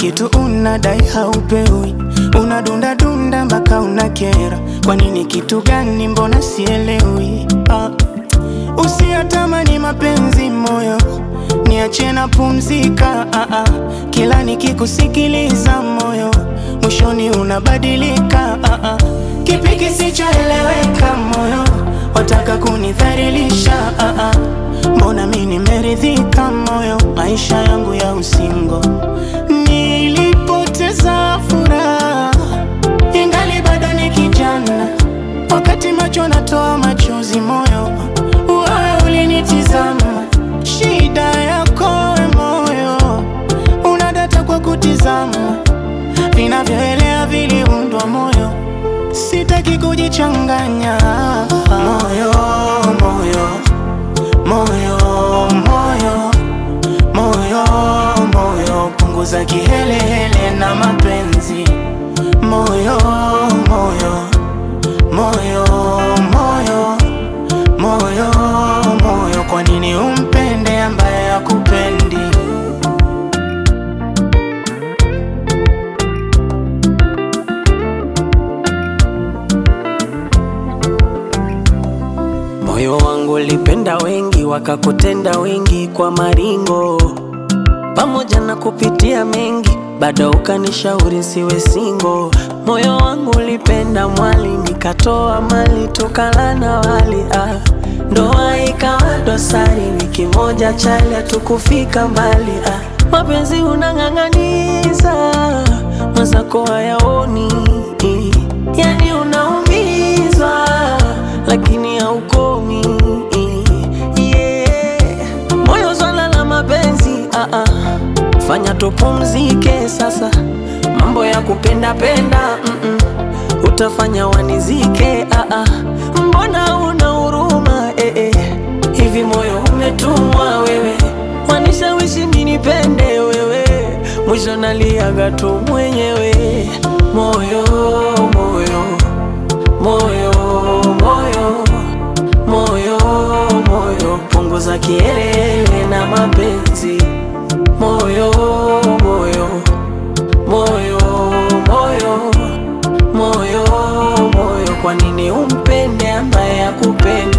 kitu unadai haupewi, unadunda dunda mpaka unakera. Kwa nini? Kitu gani? Mbona sielewi? Ah, usiyatamani mapenzi moyo, niache na pumzika. Ah, ah, kila nikikusikiliza moyo, mwishoni unabadilika. Ah, ah, kipi kisichoeleweka moyo, wataka kunidhalilisha? Ah, ah, mbona mi nimeridhika moyo, maisha yangu ya usingo nilipoteza furaha ingali bado ni kijana, wakati macho natoa machozi, moyo wewe ulinitizama. Shida yako we moyo, unadata kwa kutizama, vinavyoelea viliundwa moyo, sitaki kujichanganya moyo, moyo, moyo, moyo, moyo, moyo, punguza kihelehele na mapenzi moyo, moyo, moyo, moyo, moyo, moyo, kwa nini umpende ambaye hakupendi? Moyo wangu ulipenda wengi, wakakutenda wengi kwa maringo, pamoja na kupitia mengi, bado ukanishauri siwe singo. Moyo wangu ulipenda mwali, nikatoa mali tukala na wali ah. Ndoa ikawa dosari, wiki moja chali, hatukufika mbali ah. Mapenzi unang'ang'aniza, mwenzako hayaoni, yani unaumizwa lakini haukomi yeah. Moyo swala la mapenzi ah -ah. Fanya tupumzike sasa, mambo ya kupenda penda mm -mm. Utafanya wanizike ah -ah. Mbona una huruma eh -eh. Hivi moyo umetumwa wewe, wanishawishi ninipende wewe, mwisho naliaga tu mwenyewe moyo moyo moyo moyo moyo moyo, punguza kielele na mapenzi moyo moyo moyo moyo moyo moyo, kwa nini umpende ambaye hakupendi?